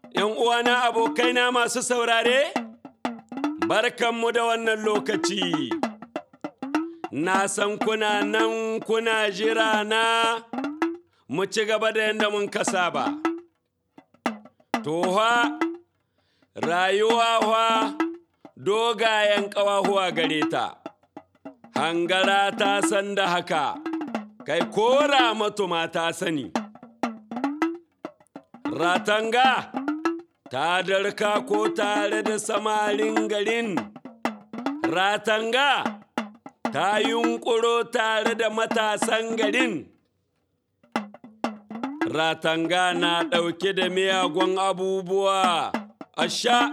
‘Yan uwana abokaina masu saurare, barkanmu da wannan lokaci. Na san kuna nan kuna jira na mu ci gaba da yadda mun kasa ba. Toha, rayuwa wa dogayen ƙawahuwa gare ta, hangara ta san da haka, kai kora matuma ta sani. Ratanga ta darka ko tare da samarin garin, ratanga ta yunƙuro tare da matasan garin. Ratanga na ɗauke da miyagun abubuwa, asha.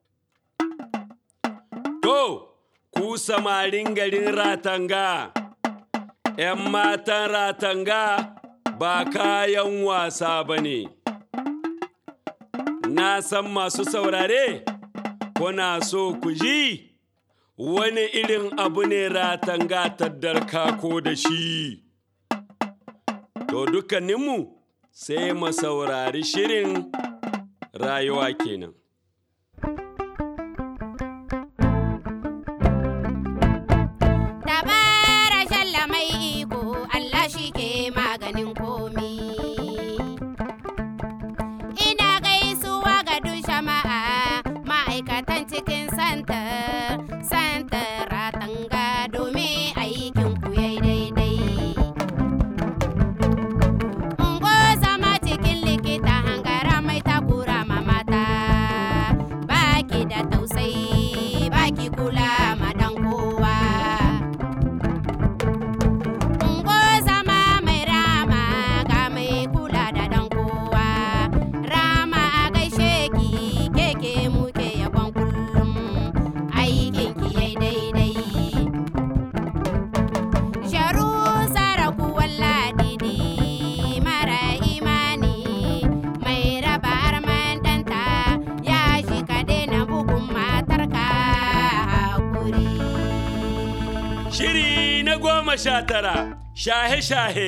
To, ku samarin garin ratanga, ‘yan matan ratanga ba kayan wasa ba ne. Na san masu saurare, kuna so ku ji wani irin abu ne ratanga taddarka ko da shi. To dukkaninmu sai mu saurari shirin rayuwa kenan. Dabara shalla mai iko Allah shi ke maganin komi. Ina gaisuwa ga duk jama'a ma'aikatan cikin santa, santa ratanga domin aikin ku yayi daidai. Ungo zama cikin likita hangara mai takura ma mata, baki da tausayi, baki kula ma dan kowa. Ungo zama mai rama ga mai kula da dan kowa. Rama a gaishe ki keke muke yabon kullum aikin ki yai daidai. Sharu saraku walladidi mara imani mai raba arman ɗanta ya shi ka daina bugun matarka hakuri. Shiri na goma sha tara, shahe-shahe.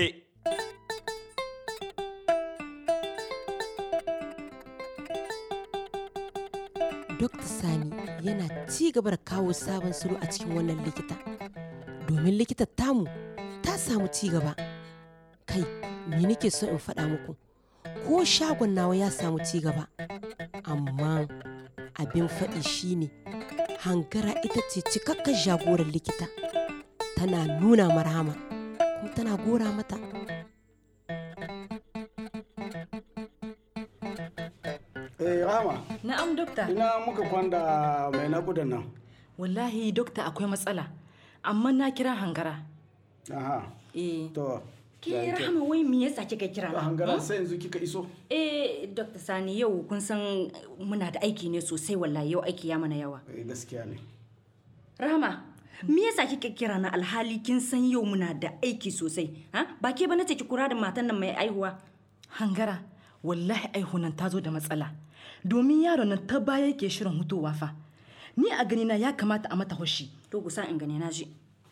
Dr. Sani yana ci gaba da kawo sabon salo a cikin wannan likita. Domin likitar tamu ta samu ci gaba. Kai, me nake so in faɗa muku? Ko shagon nawa ya samu ci gaba. Amma abin faɗi shine hangara ita ce cikakken jagorar likita. Tana nuna marhama, kuma tana gora mata. Eh, Rahama, Na'am dokta. ina muka kwanda mai naƙudan nan. Wallahi dokta akwai matsala. Amma na kira hangara. Aha, Eh. to. Ke ya yi kyau. rahama wai me yasa kika kira To, na? hangara sai yanzu kika iso. Eh dokta Sani yau kun san muna da aiki ne sosai wallahi yau aiki ya mana yawa. Eh, gaskiya ne. Rahama me yasa kika kira na alhali kin san yau muna da aiki sosai? Ha? Ba ke ba nace ki kura da matan nan mai aihuwa. Hangara wallahi aihunan ta zo da matsala. Domin yaron nan ta baya yake shirin hutowa fa. Ni a ganina ya kamata a mata hoshi. To gusa in gane na ji.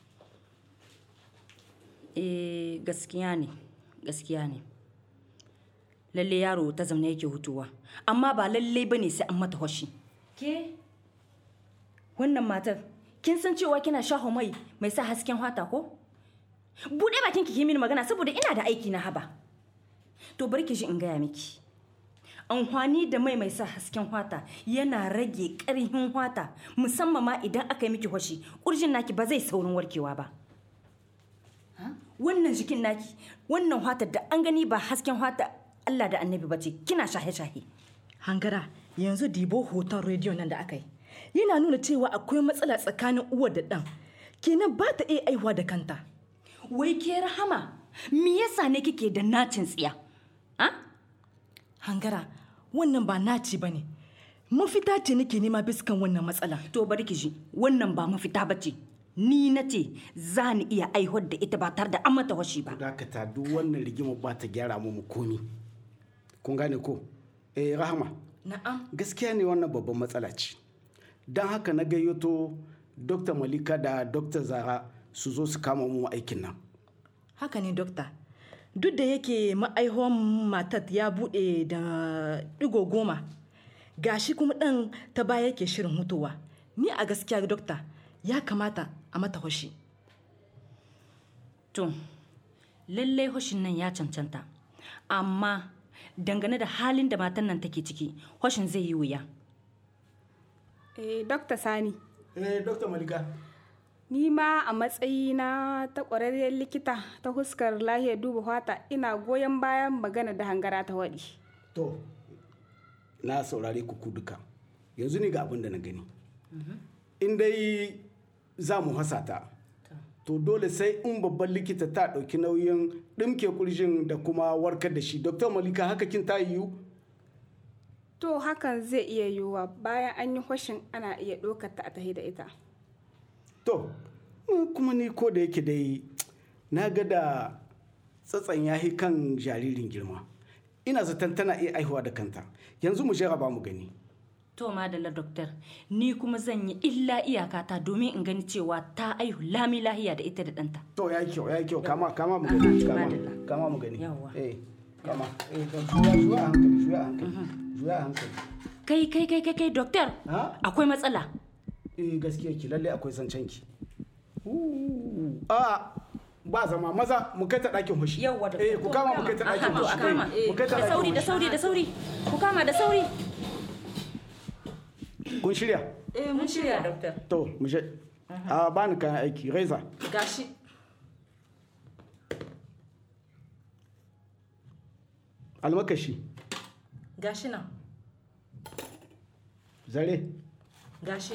eh gaskiya ne gaskiya ne lalle yaro ta zamna yake hutuwa amma ba lalle bane sai an mata hoshi ke wannan matar kin san cewa kina shaho mai mai sa hasken hata ko bude bakin ki mini magana saboda ina da aiki na haba to bari ki ji in gaya miki amfani da mai mai sa hasken hwata yana rage ƙarfin hwata musamman ma idan aka yi miki hoshi ƙurjin naki ba zai saurin warkewa ba wannan jikin naki wannan hwatar da an gani ba hasken hwata Allah da annabi ba ce kina shahe-shahe hangara yanzu dibo hoton rediyo nan da aka yi yana nuna cewa akwai matsala tsakanin uwar da ɗan kenan ba ta iya aihuwa da kanta wai ke rahama me yasa ne kike da nacin tsiya ha hangara wannan ba naci ba ne mafita ce nake nema biskan wannan matsala to bari ki ji wannan ba mafita ba ce ni na ce za ni iya aihuwar da ita ba tare da an mata washi ba dakata duk wannan rigima ba ta gyara mu mu komi kun gane ko eh rahama na'am gaskiya ne wannan babban matsala ce don haka na gayyato dr malika da dr zara su zo su kama mu aikin nan haka ne dokta duk da yake ma'aihuwan matat ya bude da digo goma gashi kuma ɗan ta baya yake shirin hutuwa ni a gaskiya dokta ya kamata a mata hoshi to lallai hoshin nan ya cancanta amma dangane da halin da matan nan take ciki hoshin zai yi wuya Eh, Dokta Sani, eh dr malika ni ma a matsayina ta ƙwararriyar likita ta huskar lahiyar duba fata ina goyon bayan magana da hangara ta waɗi. to na saurare ku ku duka yanzu ne ga abin da na gani in dai za mu hasa ta to dole sai in babban likita ta ɗauki nauyin ɗimke kurjin da kuma warkar da shi dr malika haka kin ta yiwu To hakan zai iya yiwuwa bayan an yi hoshin ana iya ɗaukar ta a tahi da ita. to mm, kuma ni ko da yake dai na ga da tsatsan yahi kan jaririn girma ina zaton tana iya aihuwa da kanta yanzu mu ba mu gani to madalla doktor ni kuma zan yi illa iyakata domin in gani cewa ta aihu lami lahiya da ita da ɗanta to ya yi kyau ya yi kyau kama kama mu gani kama Madalla. kama mu gani Yawwa. eh kama eh to juya juya a hankali juya a hankali juya a hankali kai kai kai kai kai doktor ha akwai matsala eh gaskiya ki lalle akwai zancen ki Uh, a ba zama maza mu kai ta ɗakin hushi yawwa doktor eh ku kama mu kai ta ɗakin Aha, to a hushi kama Eh, mu kai ta da ɗakin sauri da hushi. sauri da sauri ku kama da sauri kun shirya eh mun shirya doktor to mu je a bani kayan aiki reza gashi almakashi gashi nan zare gashi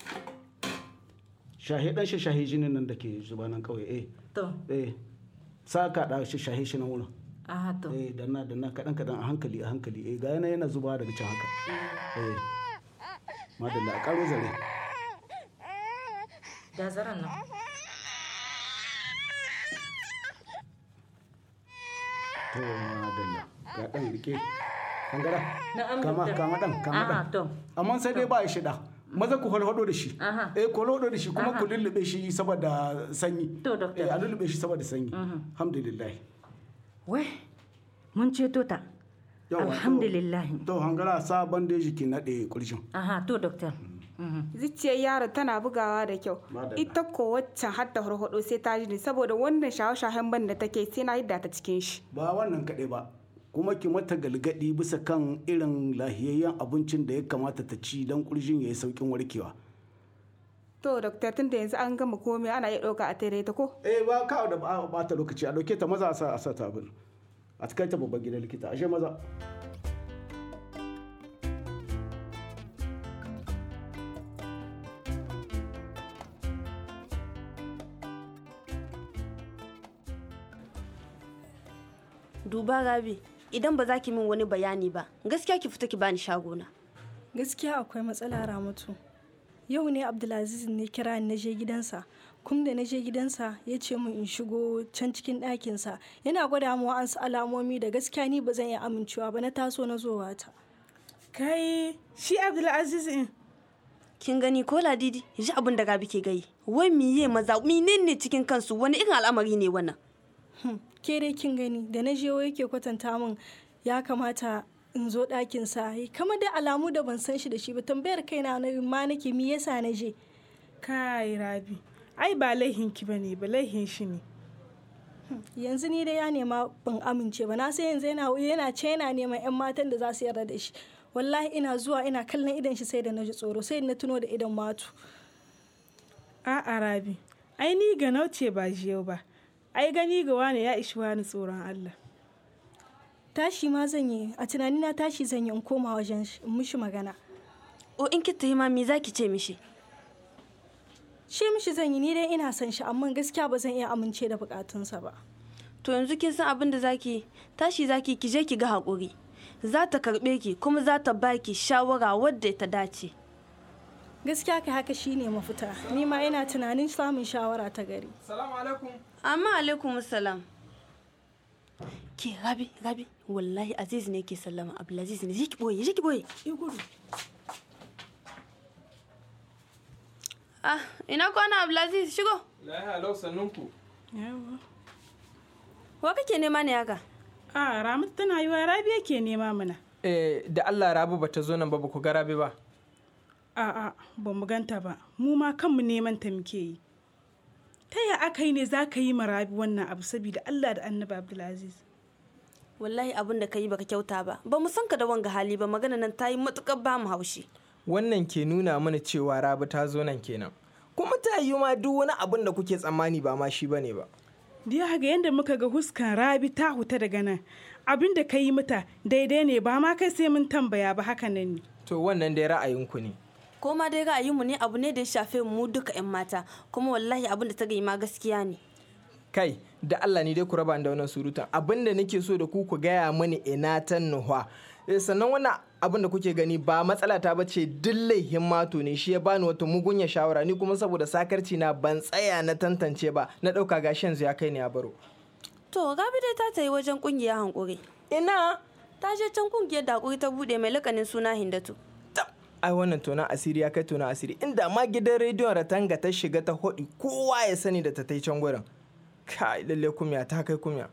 shahe dan shi shahe jinin nan da ke zuba nan kawai eh to eh sa ka da shi shahe shi nan wurin aha to eh danna danna kadan kadan a hankali a hankali eh ga yana yana zuba daga can haka eh madalla a karo zare ga zaran nan to madalla ga dan rike kangara Na'am, kama doctor. kama dan kama Aha, dan to. amma sai dai ba ya shida maza ku holhodo da shi Aha. eh ku holhodo da shi kuma ku lullube shi saboda sanyi To, doctor. eh a lullube shi saboda sanyi alhamdulillah wai mun ceto ta Yawa, to- alhamdulillah to hangara sa bandeji ki nade kurjin aha to doktor Zuciyar yaro tana bugawa da kyau. Madalla. Ita ko waccan har ta horhodo sai ta ji ni saboda wannan shahe-shahen ban da take sai na yadda ta cikin shi. ba wannan kaɗai ba kuma ki mata galgadi bisa kan irin lahiyayyen abincin da ya kamata ta ci don kurjin ya yi saukin warkewa To, Dokta tun da yanzu an gama komai ana iya ɗauka a tare ta ko? eh ba ka da ba bata lokaci a dauke ta maza a sa a sa ta abin a kai ta babban gidan likita ashe maza duba rabi idan ba za ki min wani bayani ba gaskiya ki fita ki bani shagona gaskiya akwai matsala ramatu yau ne abdulaziz ne kira ni na je gidansa kuma da na je gidansa ya ce min in shigo can cikin ɗakinsa yana gwada mu wa'ansu alamomi da gaskiya ni ba zan iya amincewa ba na taso na zowa ta Kai, shi Abdulaziz in. kin gani ko ladidi ji abin da rabi ke gai wai miye maza menene cikin kansu wani irin al'amari ne wannan Hmm, ke dai kin gani da na je wai yake kwatanta min ya kamata in zo ɗakinsa kamar da alamu da ban san shi da shi ba tambayar kaina na ma nake mi yasa na je Kai, Rabi. Ai ba laihin ki bane, ba laihin shi ne. yanzu ni dai ya nema ban amince ba na sai yanzu yana yana ce yana neman yan matan da za su yarda da shi wallahi ina zuwa ina kallon idan shi sai da na ji tsoro sai na tuno da idan matu A'a Rabi. Ai ni ga nauce ba jiyau ba. Ai gani ga wane ya ishi wani tsoron Allah. tashi ma zan yi a tunanina tashi zan yi in koma wajen shi in mishi magana o in ki tayi ma me zaki ce mishi shi mishi zan yi ni dai ina son shi amma gaskiya ba zan iya amince da bukatunsa ba to yanzu kin san abin da zaki tashi zaki ki je ki ga hakuri za ta karbe ki kuma za ta baki shawara wadda ta dace gaskiya kai haka shine mafita ni ma ina tunanin samun shawara ta gari amma alaikum salam ke rabi rabi wallahi aziz ne ke sallama abdulaziz ne je ki boye je ki boye ah ina kwana abdulaziz shigo Lahiya lau sannunku. wa kake nema ne haka A Ramatu tana yi wa Rabi yake nema mana. eh, da Allah rabu bata zo nan ba ba ku ga rabi ba A'a, ba mu ganta ba. Mu ma kanmu neman ta muke yi. Ta ya aka yi ne za ka yi marabi wannan abu saboda Allah da Annabi Abdulaziz? wallahi abin da ka yi baka kyauta ba ba mu san ka da wanga hali ba magana nan ta yi matukar ba mu haushi wannan ke nuna mana cewa rabi ta zo nan kenan kuma ta yi ma duk wani abin da kuke tsammani ba ma shi bane ba Diya ga yadda muka ga huskan Rabi ta huta daga nan. Abin da ka yi mata daidai ne ba ma kai sai mun tambaya ba haka nan ne. to wannan dai ra'ayinku ne ko ma dai ra'ayinmu ne abu ne da ya shafe mu duka 'yan mata kuma wallahi abin da ta gayi ma gaskiya ne kai da Allah ni dai ku raba ni da wannan surutan abin da nake so da ku ku gaya mani ina ta nuhwa Eh, sannan wannan abin da kuke gani ba matsala ta bace duk laihin mato ne shi ya bani wata mugunya shawara ni kuma saboda sakarci na ban tsaya na tantance ba na ɗauka gashi yanzu ya kai ni a baro to gabi dai ta tayi wajen kungiya hankuri ina ta je can kungiyar da hakuri ta bude mai lakanin suna hindatu ai wannan tona asiri ya kai tona asiri inda ma gidan rediyon ratanga ta shiga ta hodi kowa ya sani da ta tai can gurin kai lalle kumya ta kai kumya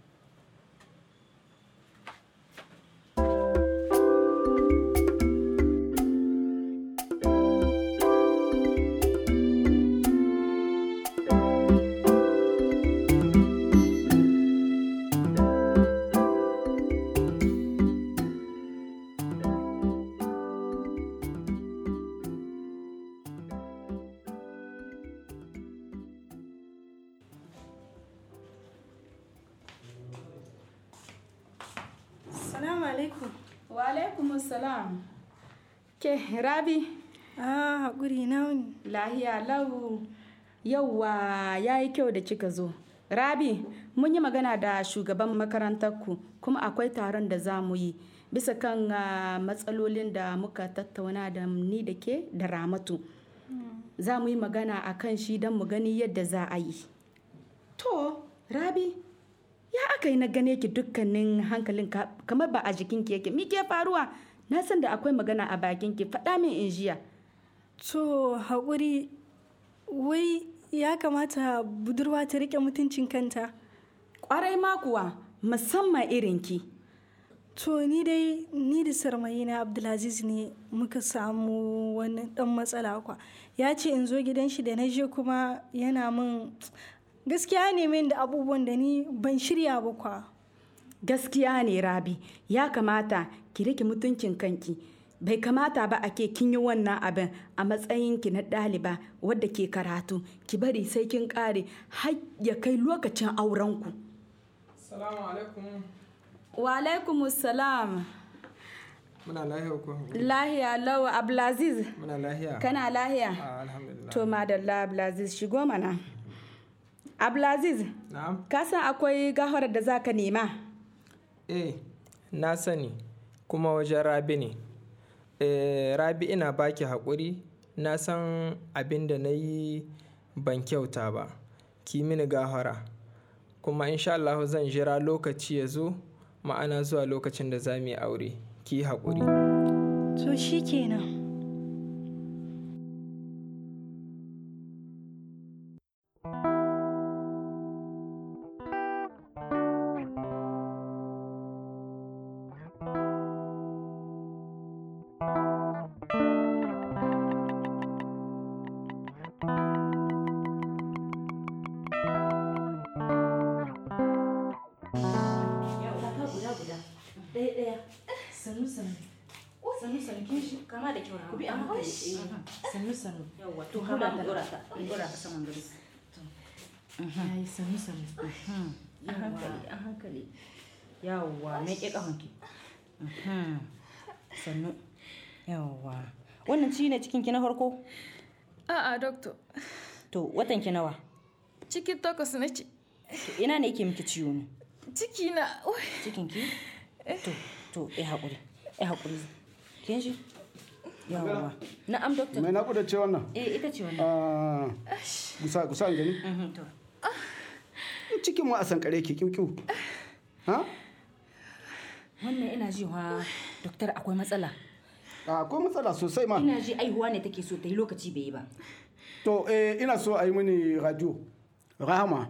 Salamu alaikum. Wa alaikum salam. Ke Rabi, Ah, haƙuri na wuni. lahiya lau. Yauwa ya yi kyau da kika zo. Rabi, mun yi magana da shugaban makarantarku kuma akwai taron da za mu yi bisa kan ah, matsalolin da muka tattauna da ni da ke da Ramatu. Za mu yi magana a kan shi don mu gani yadda za a yi. To, Rabi, ya aka yi na gane ki dukkanin hankalin ka- kamar ba a jikinki yake. Mi ke faruwa? Na san da akwai magana a bakinki. Faɗa min in jiya. To, haƙuri, wai ya kamata budurwa ta riƙe mutuncin kanta. Ƙwarai ma kuwa, musamman irinki. To, ni dai, ni da sarmayina Abdulaziz ne muka samu wani ɗan matsala kwa. Ya ce in zo gidan shi da na je kuma yana min gaskiya ne min da abubuwan da ni ban shirya ba kwa. Gaskiya ne Rabi, ya kamata ki rike mutuncin kanki. Bai kamata ba ake kin yi wannan abin a matsayinki na ɗaliba wadda ke karatu. Ki bari sai kin ƙare har ya kai lokacin aurenku. Salamu alaikum. Wa alaikum salam. Muna lahiya ko? Lahiya lau Abdulaziz. Muna lahiya. Kana lahiya? Ah, alhamdulillah. To madalla Abdulaziz shigo mana. Abdulaziz, Na'am. ka san akwai gafarar da zaka nema? Eh, na sani kuma wajen Rabi ne. Eh, Rabi ina baki haƙuri, na san abin da na yi ban kyauta ba. Ki mini gahara. Kuma insha Allah zan jira lokaci ya zo, ma'ana zuwa lokacin da za mu yi aure. Ki yi haƙuri. To, shi kenan. sannu sannu sannu sannu kin shi kama da kyau ku bi a hankali sannu sannu yawa to har da dora ta dora ta saman gari yayi sannu sannu a hankali a hankali yawa me ke kafanki sannu yawa wannan ci ne cikin ki na farko A'a, doctor. to watan ki nawa Ciki takwas na ce. to ina ne yake miki ciwo ne Ciki na. Ui. cikin ki to to eh hakuri eh hakuri kin shi yawa na'am doctor mai naƙuda ce wannan eh ita ce wannan Ah, gusa gusa an gani Mhm, to cikin mu a sankare ke kiu ha wannan ina ji wa doktor akwai matsala Ah, akwai matsala sosai ma ina ji aihuwa ne take so ta yi lokaci bai yi ba to eh, ina so a yi mini radio rahama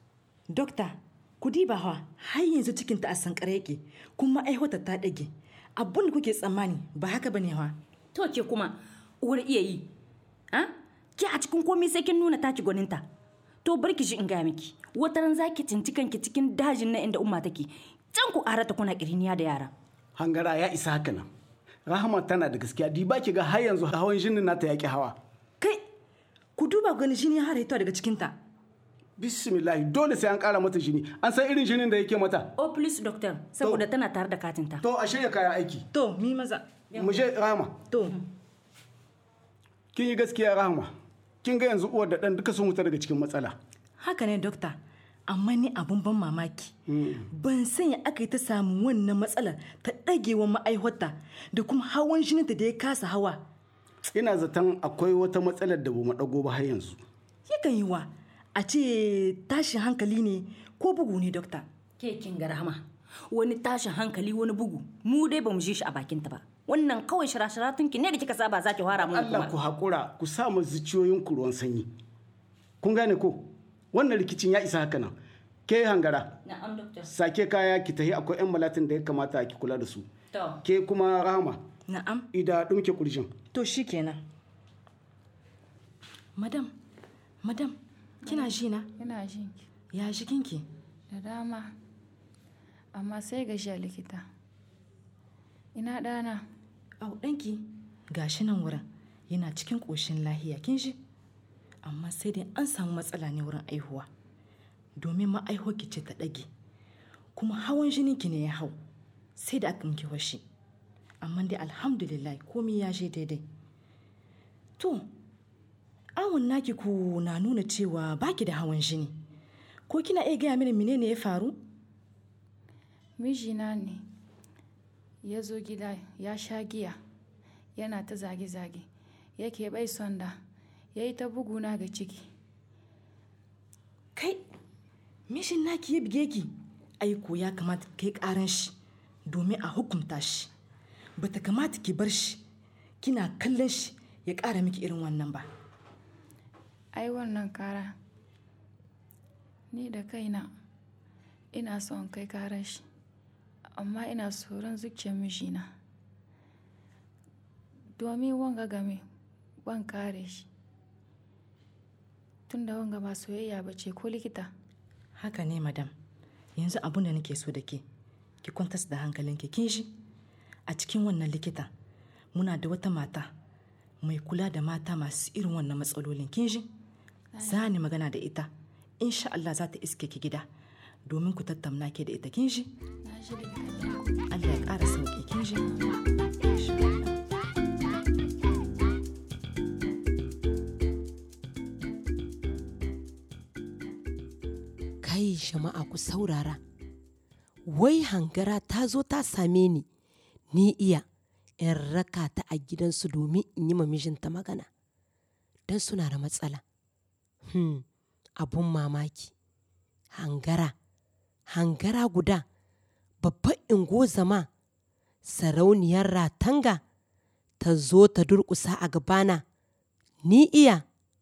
dokta ku diba ha har yanzu cikinta a sankare yake kuma aihuwata ta ɗage abun da kuke tsammani ba haka bane wa to ke kuma uwar iya yi ha ke a cikin komai sai kin nuna taki gwaninta to bar ki shi in gaya miki wata ran zaki cinci kanki cikin dajin na inda umma take can ku arata kuna kiriniya da yara hangara ya isa haka nan rahama tana da gaskiya di ba ki ga har yanzu hawan jinin nata yaƙi hawa kai ku duba gani jini har hito daga cikinta bismillahi dole sai an ƙara mata jini an san irin jinin da yake mata o please doctor saboda tana tare da katinta to a shirya kayan aiki to mi maza mu je rahama to kin yi gaskiya rahama kin ga yanzu uwar da ɗan duka sun wuta daga cikin matsala haka ne dokta amma ni abun ban mamaki ban sanya aka yi ta samu wannan matsalar ta ɗagewa ma'aihwata da kuma hawan jininta da ya kasa hawa ina zaton akwai wata matsalar da bamu ɗago ba har yanzu yakan yi wa a ce tashin hankali ne ko bugu ne dokta ke kin ga rahama wani tashin hankali wani bugu mu dai bamu ji shi a bakinta ba wannan kawai shirashiratun ki ne da kika saba zaki fara mun Allah ku haƙura ku sa mu zuciyoyin ku ruwan sanyi kun gane ko wannan rikicin ya isa haka nan ke hangara na'am doctor sake kaya ki tahi akwai yan malatin da ya kamata ki kula da su to ke kuma rahama na'am ida dumke kurjin to shikenan madam madam kina ji na ina jin ki ya jikinki da dama amma sai gajiya likita ina ɗana au ɗanki gashi nan wurin yana cikin ƙoshin lahiya kin ji amma sai dai an samu matsala ne wurin aihuwa domin ma'aihuwarki ce ta ɗage kuma hawan jininki ne ya hau sai da aka miki washi amma dai alhamdulillah komai ya je daidai to awon naki ku na nuna cewa baki da hawan jini ko kina iya gaya mini menene ya faru mijina ne ya zo gida ya sha giya yana ta zage-zage yake bai son da ya yi ta buguna ga ciki kai mishin naki ya bige ki aiko ya kamata kai karan shi domin a hukunta shi bata kamata ki bar shi kina kallon shi ya kara miki irin wannan ba ai wannan kara ni da kaina ina son kai karar shi amma ina tsoron zuciyar mijina domin wanga game ban kare shi tunda wanga ba soyayya ba ce ko likita haka ne madam yanzu abun da nake so da ke ki kwantas da hankalinki kin shi a cikin wannan likita muna da wata mata mai kula da mata masu irin wannan matsalolin kin shi za ni magana da ita insha Allah za ta iske ki gida domin ku tattauna ke da ita kin shi Allah ya ƙara sauƙi kin shi kai jama'a ku saurara wai hangara ta zo ta same ni ni iya in raka ta a gidansu domin in yi ma mijinta magana don suna da matsala hmm, abun mamaki hangara hangara guda babban ingozama sarauniyar ratanga ta zo ta durƙusa a gabana ni iya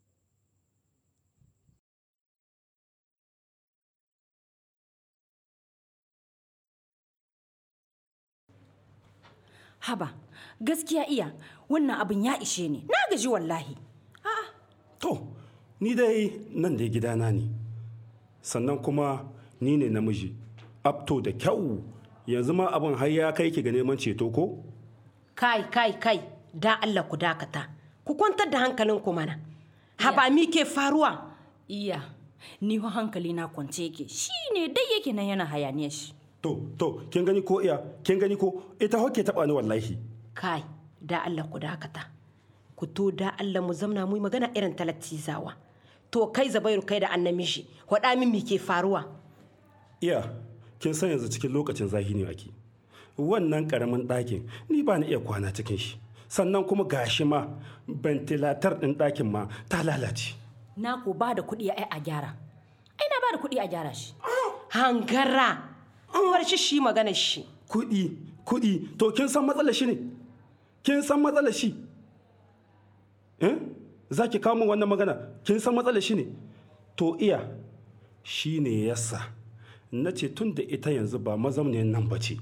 haba gaskiya iya wannan abin ya ishe ni na gaji wallahi To, ni dai nan da gidana ne, sannan kuma ni ne namiji, apto da kyau yanzu ma abin har ya kai ki ga neman ceto ko? kai kai kai da Allah ku dakata ku kwantar da hankalin ku mana haba mi ke faruwa iya ni ho hankali na kwance yake shi ne dai yake nan yana hayaniyar shi To, to, kin gani ko iya, kin gani ko ita hoke taɓa ni wallahi. kai da Allah ku dakata ku to da Allah mu zamna mu yi magana irin talattizawa to kai zabairu kai da annamishi waɗa min mi ke faruwa Iya, kin san yanzu cikin lokacin zahi ne ake. Wannan ƙaramin ɗakin ni ba na iya kwana cikin shi. Sannan kuma gashi ma ventilatar ɗin ɗakin ma ta lalace. na ko ba da kuɗi ai a gyara ai na ba da kuɗi a gyara shi hangara an war shi shi magana shi Kuɗi, kuɗi, to kin san matsalar shi ne? Kin san matsalar shi? Eh? Za ki kawo min wannan magana, kin san matsalar shi ne? To iya, shi ne yasa. Na ce tun da ita yanzu ba mazamniyar nan ba ce,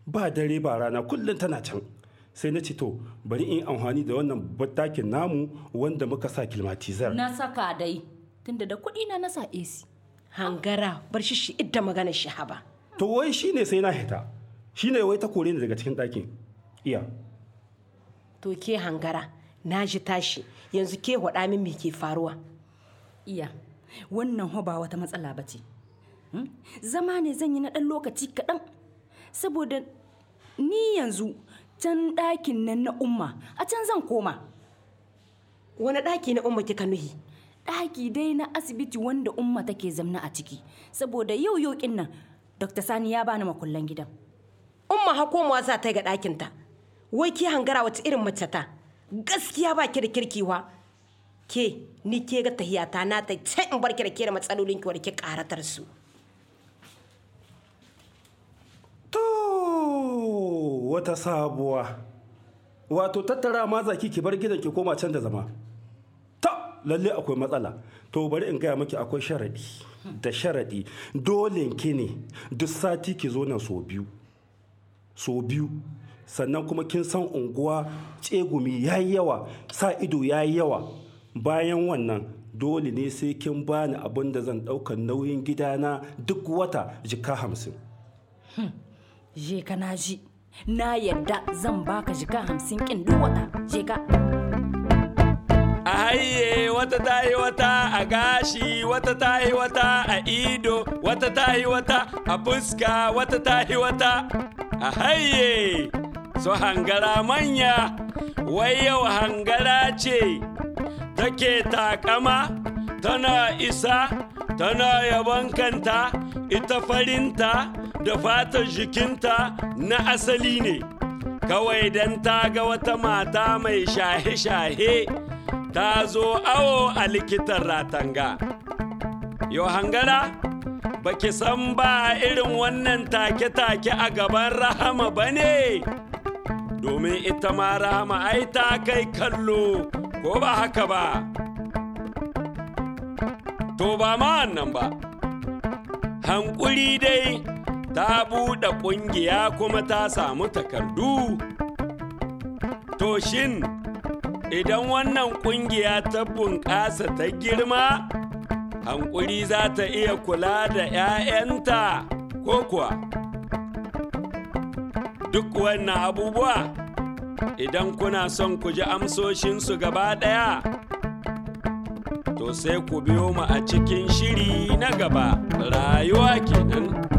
ba dare ba rana kullum tana can sai na ce to bari in amfani da wannan battakin namu wanda muka sa kilmatizar na saka dai tunda da kuɗi na nasa AC hangara bar shi shi idda magana shi haba to wai shine sai na hita shine wai ta kore ni daga cikin ɗakin iya to ke hangara na ji tashi yanzu ke waɗa min me ke faruwa iya wannan ho ba wata matsala ba ce zama ne zan yi na ɗan lokaci kaɗan saboda ni yanzu can ɗakin nan na umma a can zan koma wani ɗaki na umma kika nuhi ɗaki dai na asibiti wanda umma take zamna a ciki saboda yau yau nan dr sani ya bani makullan gidan umma ha komawa za ta ga ɗakinta wai ke hangara wata irin mace ta gaskiya ba ki da kirkiwa ke ni ke ga tahiyata na ta sai in bar ki da ke da matsalolin ki ki karatar su to wata sabuwa wato tattara ma zaki ki bar gidan ki koma can da zama ta lalle akwai matsala to bari in gaya maki akwai sharadi da sharadi dole ki ne duk sati ki zo nan so biyu so biyu sannan kuma kin san unguwa tsegumi ya yi yawa sa ido ya yi yawa bayan wannan dole ne sai kin bani abin da zan ɗaukar nauyin gidana duk wata jika hamsin je ka na ji na yadda zan baka jika hamsin kin duk wata je ka a haye wata ta yi wata a gashi wata ta yi wata a ido wata ta yi wata a fuska wata ta yi wata a haye su hangara manya wai yau hangara ce take takama tana isa tana yabon kanta ita farinta da fatar jikinta na asali ne kawai don ta ga wata mata mai shahe-shahe ta zo awo a likitan ratanga yau hangara baki san ba irin wannan take-take a gaban rahama ba ne domin ita ma rahama ai ta kai kallo ko ba haka ba to ba ma wannan ba hankuri dai ta buɗe ƙungiya kuma ta samu takardu to shin idan wannan ƙungiya ta bunƙasa ta girma hankuri za ta iya kula da 'ya'yanta ko kuwa duk wannan abubuwa idan kuna son ku ji amsoshinsu gaba ɗaya to sai ku biyo mu a cikin shiri na gaba rayuwa kenan.